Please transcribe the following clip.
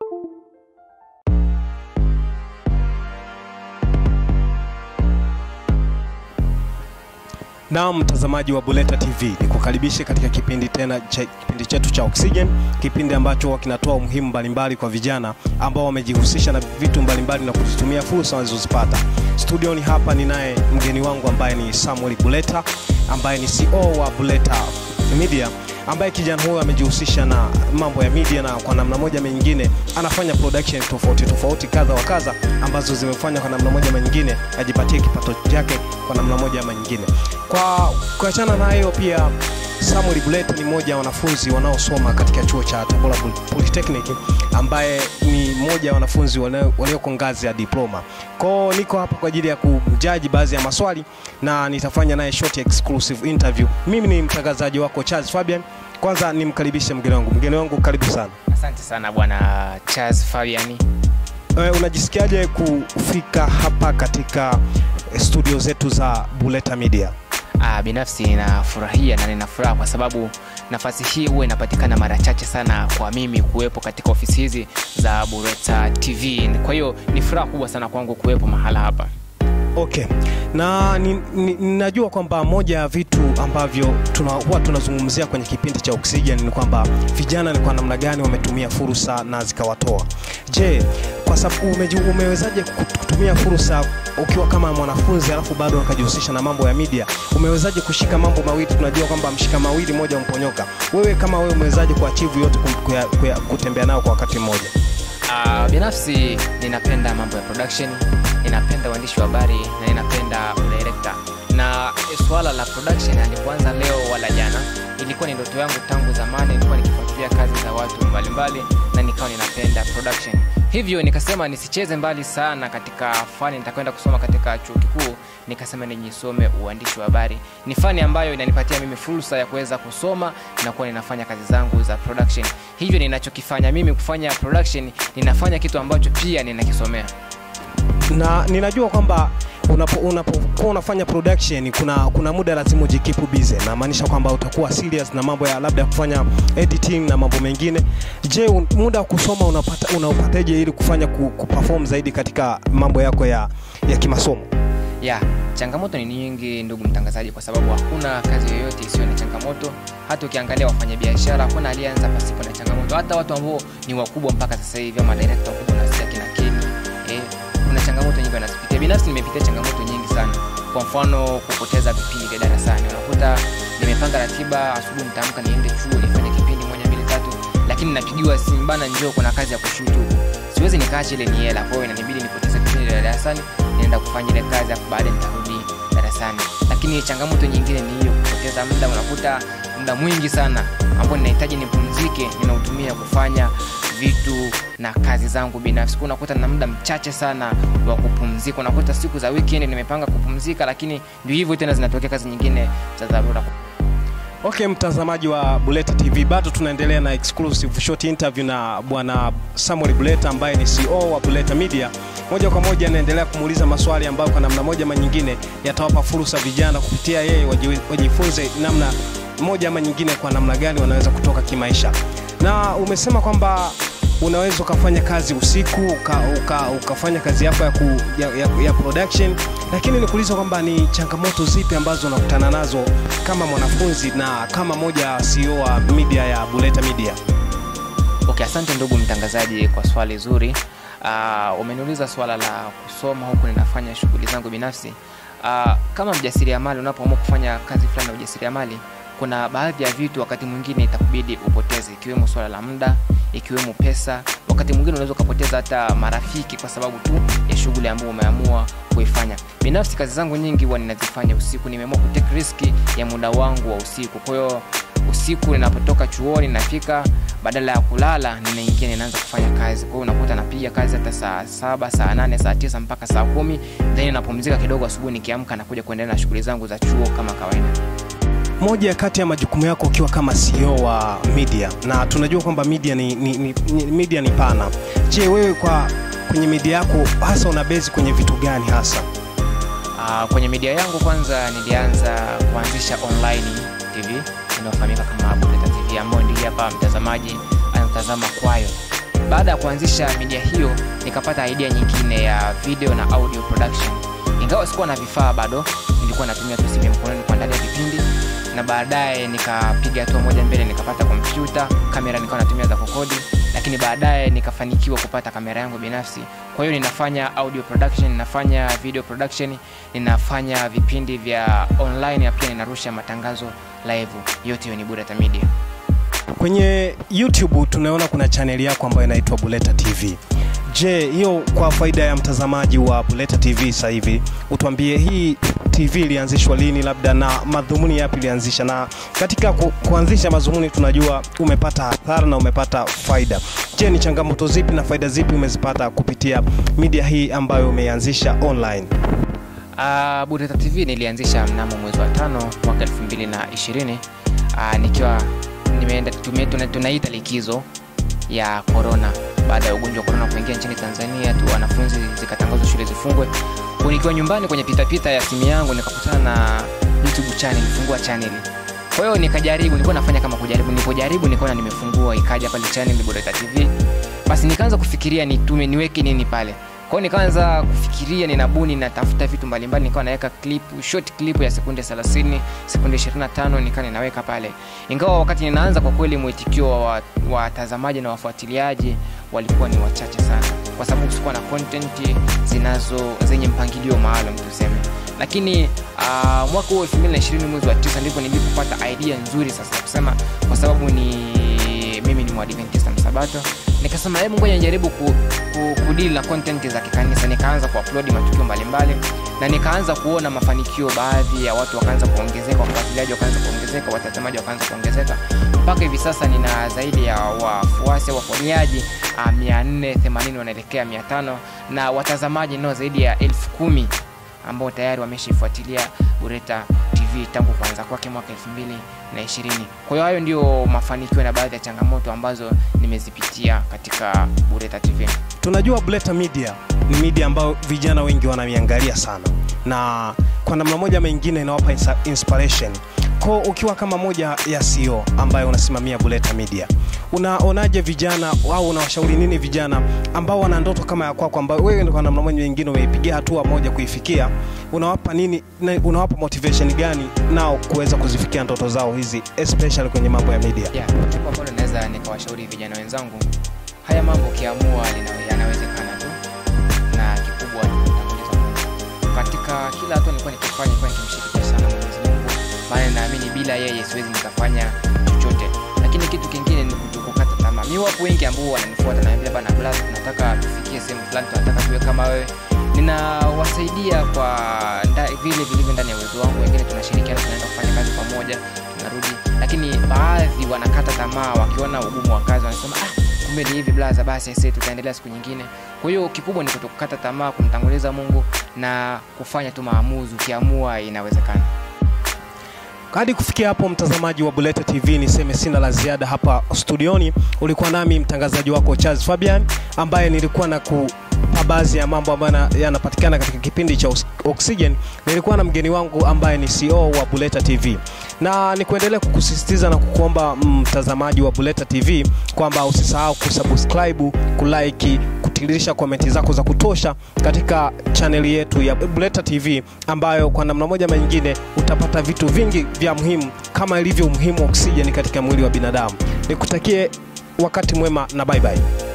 Na mtazamaji wa Buleta TV, nikukaribishe katika kipindi tena cha kipindi chetu cha Oxygen, kipindi ambacho kinatoa umuhimu mbalimbali kwa vijana ambao wamejihusisha na vitu mbalimbali na kuzitumia fursa walizozipata. Studioni hapa ninaye mgeni wangu ambaye ni Samuel Buleta ambaye ni CEO wa Buleta Media ambaye kijana huyo amejihusisha na mambo ya media na kwa namna moja ama nyingine anafanya production tofauti tofauti kadha wa kadha ambazo zimefanya kwa namna moja ama nyingine ajipatie kipato chake kwa namna moja ama nyingine. Kwa kuachana na hiyo, pia Samuel Buleta ni mmoja wa wanafunzi wanaosoma katika chuo cha Tabora Polytechnic ambaye ni mmoja wa wanafunzi wanao- walioko ngazi ya diploma. Kwao niko hapa kwa ajili ya kumjaji baadhi ya maswali na nitafanya naye short exclusive interview. Mimi ni mtangazaji wako Charles Fabian. Kwanza nimkaribishe mgeni wangu. Mgeni wangu, karibu sana. Asante sana bwana Charles Fabiani. E, unajisikiaje kufika hapa katika studio zetu za Buleta Media? Ah, binafsi ninafurahia na nina furaha kwa sababu nafasi hii huwa inapatikana mara chache sana kwa mimi kuwepo katika ofisi hizi za Bureta TV. Kwa hiyo ni furaha kubwa sana kwangu kuwepo mahala hapa. Okay, na ni- ni- ninajua kwamba moja ya vitu ambavyo tuna, huwa tunazungumzia kwenye kipindi cha Oxygen ni kwamba vijana ni kwa namna gani wametumia fursa na zikawatoa. Je, kwa sababu umeji- umewezaje kut- kutumia fursa ukiwa kama mwanafunzi alafu bado ukajihusisha na mambo ya media? Umewezaje kushika mambo mawili? Tunajua kwamba mshika mawili moja umponyoka. Wewe kama wewe umewezaje kuachieve yote kum- kuya, kuya, kutembea nao kwa wakati mmoja? Ah, binafsi ninapenda mambo ya production, ninapenda uandishi wa habari na ninapenda udirector. Na swala la production halikuanza leo wala jana, ilikuwa ni ndoto yangu tangu zamani. Nilikuwa nikifuatilia kazi za watu mbalimbali na nikawa ninapenda production, hivyo nikasema nisicheze mbali sana katika fani nitakwenda kusoma katika chuo kikuu. Nikasema nijisome uandishi wa habari, ni fani ambayo inanipatia mimi fursa ya kuweza kusoma na kuwa ninafanya kazi zangu za production. Hivyo ninachokifanya mimi kufanya production, ninafanya kitu ambacho pia ninakisomea. na ninajua kwamba unapo- unapokuwa unafanya production kuna, kuna muda lazima ujikipu busy namaanisha kwamba utakuwa serious na mambo ya labda ya kufanya editing na mambo mengine je un, muda wa kusoma unapata unaupataje ili kufanya ku, kuperform zaidi katika mambo yako ya, ya kimasomo ya changamoto ni nyingi ndugu mtangazaji kwa sababu hakuna kazi yoyote isiyo na changamoto hata ukiangalia wafanyabiashara hakuna aliyeanza pasipo na changamoto hata watu ambao ni wakubwa mpaka sasa hivi ama director wakubwa nasikia kina keni eh, kuna changamoto nyingi wanazipitia binafsi nimepitia changamoto nyingi sana kwa mfano kupoteza vipindi vya darasani unakuta nimepanga ratiba asubuhi nitaamka niende chuo nifanye kipindi moja mbili tatu lakini napigiwa simu bana njoo kuna kazi ya kushutu huku siwezi nikaacha ile ni hela kwa hiyo inanibidi nipoteze vipindi vya darasani nienda kufanya ile kazi afu baadaye nitarudi darasani lakini changamoto nyingine ni hiyo kupoteza muda unakuta muda mwingi sana ambao ninahitaji nipumzike ninautumia kufanya vitu na kazi zangu binafsi Kwa unakuta na muda mchache sana wa kupumzika unakuta siku za weekend nimepanga kupumzika lakini ndio hivyo tena zinatokea kazi nyingine za dharura okay mtazamaji wa buleta tv bado tunaendelea na exclusive short interview na bwana samuel buleta ambaye ni ceo wa buleta media moja kwa moja anaendelea kumuuliza maswali ambayo kwa namna moja ama nyingine yatawapa fursa vijana kupitia yeye waji- wajifunze namna moja ama nyingine kwa namna gani wanaweza kutoka kimaisha na umesema kwamba unaweza ukafanya kazi usiku uka, uka, ukafanya kazi yako ya, ku, ya, ya, ya production lakini nikuuliza kwamba ni changamoto zipi ambazo unakutana nazo kama mwanafunzi na kama moja ya CEO wa media ya Buleta Media okay asante ndugu mtangazaji kwa swali zuri uh, umeniuliza swala la kusoma huku ninafanya shughuli zangu binafsi uh, kama mjasiriamali unapoamua kufanya kazi fulani ya ujasiriamali kuna baadhi ya vitu wakati mwingine itakubidi upoteze ikiwemo swala la muda ikiwemo pesa wakati mwingine unaweza ukapoteza hata marafiki kwa sababu tu ya shughuli ambayo umeamua kuifanya binafsi kazi zangu nyingi huwa ninazifanya usiku nimeamua kutake riski ya muda wangu wa usiku kwa hiyo usiku ninapotoka chuoni nafika badala ya kulala ninaingia ninaanza kufanya kazi kwa hiyo unakuta napiga kazi hata saa saba saa nane saa tisa mpaka saa kumi then napumzika kidogo asubuhi nikiamka nakuja kuendelea na shughuli zangu za chuo kama kawaida moja kati ya majukumu yako ukiwa kama CEO wa media na tunajua kwamba media ni, ni, ni, ni, media ni pana je wewe kwa kwenye media yako hasa una bezi kwenye vitu gani hasa Uh, kwenye media yangu kwanza nilianza kuanzisha online tv inayofahamika kama Buleta tv ambayo ndiye hapa mtazamaji anatazama kwayo baada ya kuanzisha media hiyo nikapata idea nyingine ya video na audio production ingawa sikuwa na vifaa bado nilikuwa natumia tu simu ya mkononi kuandalia vipindi na baadaye nikapiga hatua moja mbele nikapata kompyuta kamera nikawa natumia za kukodi lakini baadaye nikafanikiwa kupata kamera yangu binafsi kwa hiyo ninafanya audio production ninafanya video production ninafanya vipindi vya online na pia ninarusha matangazo live yote hiyo ni burata media Kwenye YouTube tunaona kuna chaneli yako ambayo inaitwa Buleta TV. Je, hiyo kwa faida ya mtazamaji wa Buleta TV sasa hivi, utuambie hii TV ilianzishwa lini, labda na madhumuni yapi ilianzisha, na katika ku, kuanzisha madhumuni tunajua umepata hasara na umepata faida. Je, ni changamoto zipi na faida zipi umezipata kupitia media hii ambayo umeianzisha online? Uh, Bureta TV nilianzisha mnamo mwezi wa tano mwaka 2020 uh, nikiwa nimeenda tume, tuna, tunaita likizo ya corona baada ya ugonjwa wa corona kuingia nchini Tanzania tu wanafunzi zikatangazwa shule zifungwe. Kwa nikiwa nyumbani kwenye pitapita ya simu yangu nikakutana na YouTube channel, nilifungua channel. Kwa hiyo nikajaribu, nilikuwa nafanya kama kujaribu, nilipojaribu nikaona nimefungua, ikaja pale channel Bureta TV. Basi nikaanza kufikiria nitume niweke nini pale kwao nikaanza kufikiria ninabuni natafuta vitu mbalimbali nikawa naweka clip short clip ya sekunde 30 sekunde 25 nikawa ninaweka pale ingawa wakati ninaanza kwa kweli mwitikio wa watazamaji na wafuatiliaji walikuwa ni wachache sana kwa sababu sikuwa na content zinazo zenye mpangilio maalum tuseme lakini uh, mwaka huo 2020 mwezi wa tisa ndipo nilipopata idea nzuri sasa kusema kwa sababu ni mimi ni mwadventista msabato nikasema hebu ngoja nijaribu ku, ku, kudili na content za kikanisa nikaanza kuupload matukio mbalimbali na nikaanza kuona mafanikio baadhi ya watu wakaanza kuongezeka wafuatiliaji wakaanza kuongezeka watazamaji wakaanza kuongezeka mpaka hivi sasa nina zaidi ya wafuasi au wafuatiliaji uh, 480 wanaelekea 500 na watazamaji nao zaidi ya elfu kumi ambao tayari wameshaifuatilia Bureta TV tangu kuanza kwake mwaka 2020. Kwa hiyo hayo ndio mafanikio na baadhi ya changamoto ambazo nimezipitia katika Bureta TV. Tunajua Buleta Media ni media ambayo vijana wengi wanaiangalia sana, na kwa namna moja ama nyingine inawapa insa- inspiration. Ko ukiwa kama moja ya CEO ambaye unasimamia Buleta Media, unaonaje vijana au unawashauri nini vijana ambao wana ndoto kama ya kwako, ambayo wewe kwa namna moja nyingine umeipigia hatua moja kuifikia? Unawapa nini, na- unawapa motivation gani nao kuweza kuzifikia ndoto zao hizi, especially kwenye mambo ya media? Yeah, jambo ambalo naweza nikawashauri vijana wenzangu, haya mambo ukiamua lina- yanawezekana tu, na kikubwa ni kutanguliza Mungu. Katika kila hatua nilikuwa nikifanya, nilikuwa nikimshirikisha sana Mwenyezi Mungu, maana naamini bila yeye siwezi nikafanya chochote. Lakini kitu kingine ni kutokukata tamaa. Mimi wapo wengi ambao wananifuata na niambia bana, Blaz, tunataka tufikie sehemu fulani, tunataka tuwe kama wewe. Ninawasaidia kwa nda, vile vilivyo ndani ya uwezo wangu. Wengine tunashirikiana, tunaenda kufanya kazi pamoja, tunarudi. Lakini baadhi wanakata tamaa wakiona ugumu wa kazi, wanasema ah, kumbe ni hivi blaza, basi sisi tutaendelea siku nyingine. Kwa hiyo kikubwa ni kutokukata tamaa, kumtanguliza Mungu na kufanya tu maamuzi. Ukiamua inawezekana. Hadi kufikia hapo, mtazamaji wa Buleta TV, niseme sina la ziada hapa studioni. Ulikuwa nami mtangazaji wako Charles Fabian, ambaye nilikuwa na kupa baadhi ya mambo ambayo yana- yanapatikana katika kipindi cha Ox- Oxygen. Nilikuwa na mgeni wangu ambaye ni CEO wa Buleta TV, na ni kuendelea kukusisitiza na kukuomba mtazamaji wa Buleta TV kwamba usisahau kusubscribe, kulike, kutiririsha komenti zako za kutosha katika chaneli yetu ya Buleta TV ambayo kwa namna moja ama nyingine utapata vitu vingi vya muhimu kama ilivyo umuhimu wa oksijeni katika mwili wa binadamu. Nikutakie wakati mwema na bye bye.